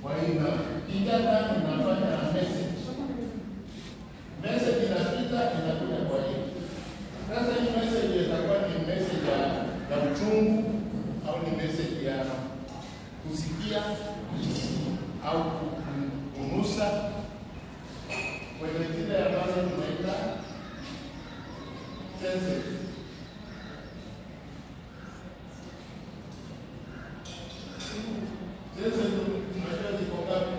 Kwa hiyo ingia ndani unafanya message. Message inapita inakuja kwa hiyo. Sasa hii message itakuwa ni message ya ya uchungu au ni message ya kusikia au kunusa kwenye zile ambazo tunaita senses. Senses tunajua ziko ngapi?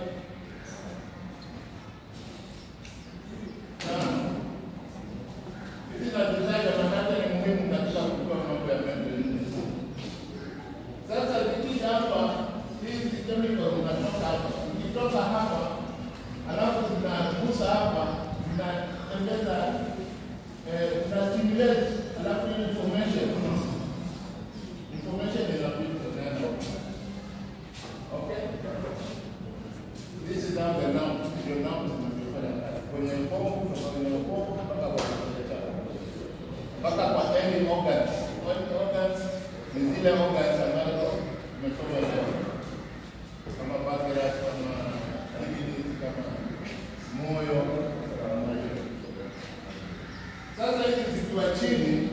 Tano. Hizi nazitaja maanake ni muhimu katika kujua mambo ya mental illness. Sasa zikija hapa, hizi chemical zinatoka hapa. Zikitoka hapa, alafu zinagusa hapa, zinatembeza eh, zina stimulate, alafu hii information information inapita tena. Okay? This is how the nerve, your nerve zinavyofanya kazi. Kwenye ubongo, kutoka kwenye ubongo mpaka kwa kichwa chako. Mpaka kwa any organs. Any organs ni zile organs ambazo tumesoma leo. Kama pancreas, kama kidneys, kama moyo, kama hiyo. Sasa hizi zikiwa chini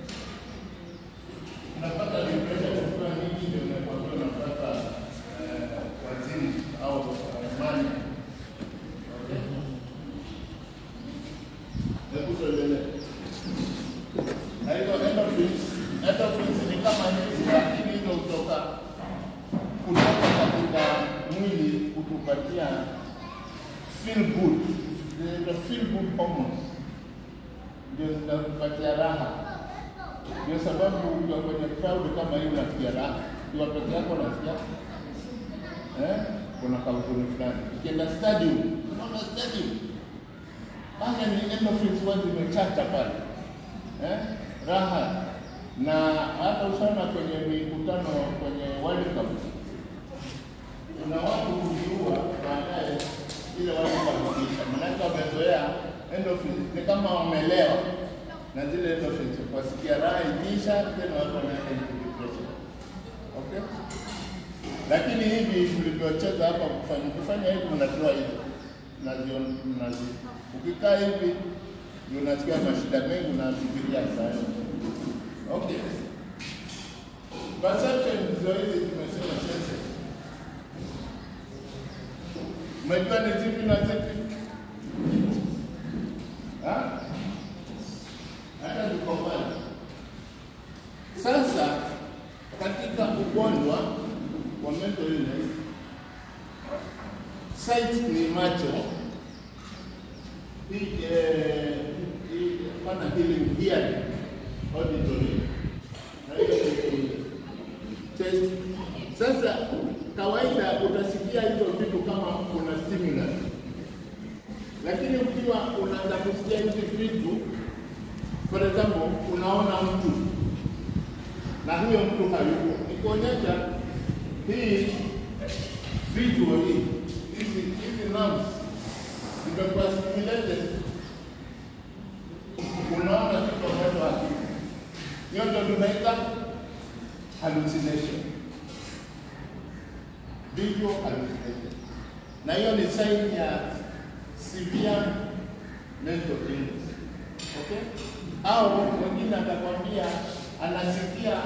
unapata depression ukiwa nyingi, ndio unakuwa unapata eh, wazimu au eh, mania. Okay? Hebu tuendelee. Na hizo endorphins, endorphins ni kama hizi, lakini hizo hutoka kutoka katika mwili kutupatia feel good, the feel good hormones ndio zinakupatia raha. Ndio sababu ukiwa kwenye crowd kama hii unasikia raha, ukiwa peke yako unasikia eh, kuna kauzuni fulani. Ukienda stadium, unaona stadium pale ni endorphins huwa zimechacha pale eh, raha na hata ushaona kwenye mikutano kwenye World Cup kuna watu kujiua baadaye ile World Cup ikiisha, maanake wamezoea endorphins, ni kama wamelewa na zile endorphins, wasikia raha ikiisha, tena watu wanaenda into depression. Okay, lakini hivi tulivyocheza hapa, kufanya kufanya hivi, unatoa hivi nazio nazi, ukikaa hivi ndio unasikia mashida mengi, unafikiria sana. Okay, perception ndio hizi tumesema senses. Umejua ni zipi na zipi? Ha? Hata tuko mbali. Sasa katika ugonjwa wa mental illness, sight ni macho, hii eh, hii pana healing hearing, auditory, na hiyo ni taste. Sasa kawaida utasikia hizo vitu kama kuna stimulus, lakini ukiwa unaanza kusikia hizi vitu, for example, unaona mtu na huyo mtu hayupo, ni kuonyesha hii visual hii hizi hizi nerves zimekuwa stimulated, unaona kitu ambacho hakipo. Hiyo ndio tunaita hallucination visual hallucination, na hiyo ni sign ya severe mental illness. Okay? Au mwingine atakwambia anasikia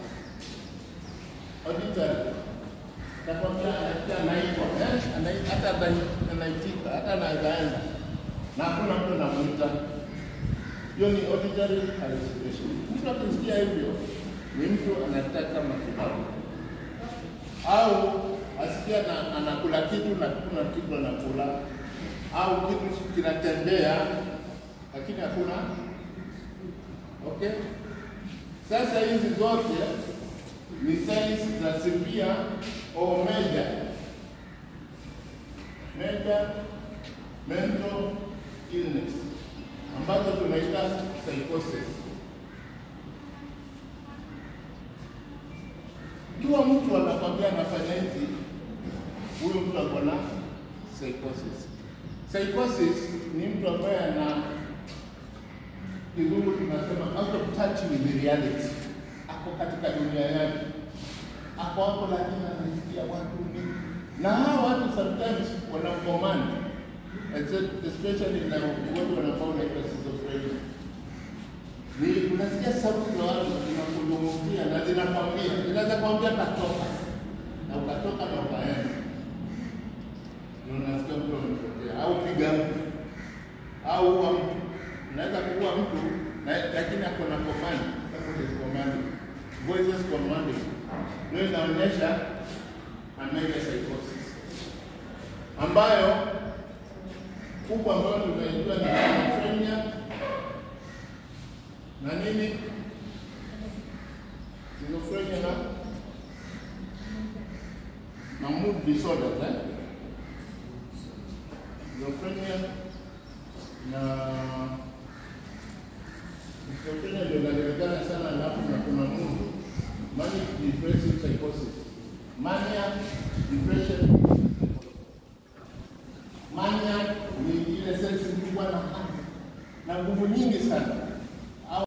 auditory, atakwambia anasikia anaitwa, eh, anai- hata anai- anaitika, hata anazaenda na hakuna mtu anamuita. Hiyo ni auditory hallucination. Mtu akisikia hivyo ni mtu anataka matibabu au asikia na, anakula kitu na kuna kitu anakula au kitu kinatembea lakini hakuna. Okay, sasa hizi zote ni signs za severe or major major mental illness ambazo tunaita psychosis. Ikiwa mtu anakwambia anafanya hivi, huyo mtu ako na psychosis. Psychosis ni mtu ambaye ana kizungu tunasema out of touch with reality, ako katika dunia yake, ako hapo lakini anasikia watu ni na hawa watu sometimes wana command especially na watu wanafaa unaitwa schizophrenia ni unasikia sauti za watu zinakuzungumzia na zinakwambia, zinaweza kwambia katoka na ukatoka na ukaenda, na unasikia mtu amepotea, au piga mtu au ua mtu. Unaweza kuua mtu na- lakini ako na command, kama is commanding, voices commanding, ndio inaonyesha ameja psychosis ambayo kubwa ambayo tunaijua ni schizophrenia na nini schizophrenia na na mood disorders eh? schizophrenia na schizophrenia ndio inajulikana sana, alafu na kuna mood manic depressive psychosis, mania depression. Mania ni ile sensi kubwa na hamu na nguvu nyingi sana